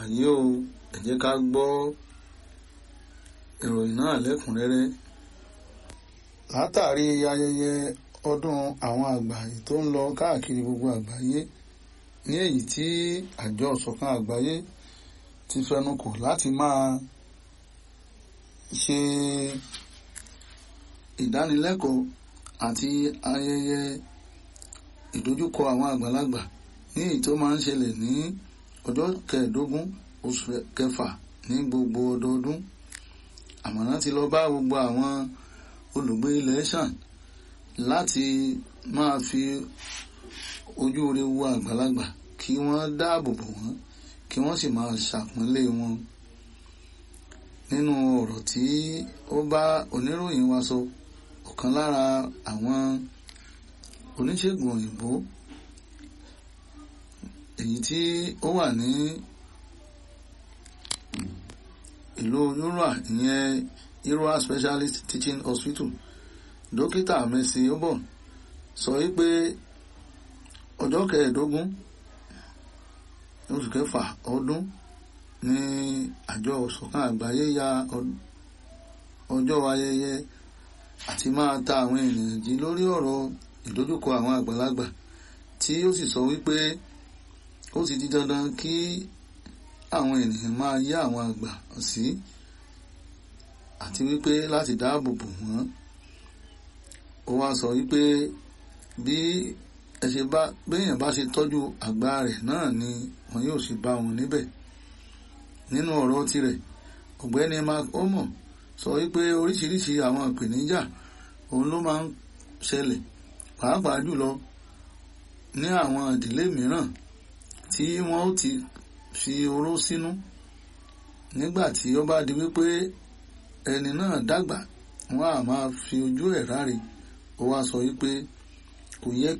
wàyí o ẹ jẹ́ ká gbọ́ ìròyìn náà lẹ́kùnrẹ́rẹ́ látàrí ayẹyẹ ọdún àwọn àgbà yìí tó ń lọ káàkiri gbogbo àgbáyé ní èyí tí àjọ ìṣọ̀kan àgbáyé ti fẹnukò láti máa ṣe ìdánilẹ́kọ̀ọ́ àti ayẹyẹ ìdojúkọ àwọn àgbàlagbà ní èyí tó máa ń ṣẹlẹ̀ ní ọjọ́ kẹẹ̀ẹ́dógún oṣù kẹfà ní gbogbo ọdọọdún àmọ̀ràn ti lọ bá gbogbo àwọn olùgbé ilẹ̀ ṣàn láti máa fi ojú rere wo àgbàlagbà kí wọ́n dáàbò bò wọ́n kí wọ́n sì máa ṣàpọ́nlé wọn nínú ọ̀rọ̀ tí ó bá oníròyìn wa sọ ọ̀kan lára àwọn oníṣègùn òyìnbó èyí tí ó wà ní ìlú yúrà ìyẹn Irua Specialist Teaching Hospital dókítà Mercy Obon sọ wípé ọjọ́ kẹẹ̀ẹ́dógún oṣù kẹfà ọdún ní àjọ ìṣọ̀kan àgbáyé ya ọjọ́ ayẹyẹ àti máa ta àwọn ènìyàn jí lórí ọ̀rọ̀ ìdojúkọ àwọn àgbàlagbà tí ó sì sọ wípé ó ti di dandan kí àwọn ènìyàn máa yá àwọn àgbà sí àti wípé láti dáàbò bò wọ́n ó wá sọ wípé bí ẹ ṣe bá béèyàn bá ṣe tọ́jú àgbà rẹ̀ náà ni wọn yóò ṣe bá wọn níbẹ̀ nínú ọ̀rọ̀ tirẹ̀ ọ̀gbẹ́ni mark omo sọ wípé oríṣiríṣi àwọn ìpèníjà òun ló máa ń ṣẹlẹ̀ pàápàá jùlọ ní àwọn ìdílé mìíràn tí wọ́n ó ti fi oró sínú nígbà tí ó bá di wípé ẹni náà dàgbà wọ́n á máa fi ojú ẹ̀ ráre ó wá sọ wípé kò yẹ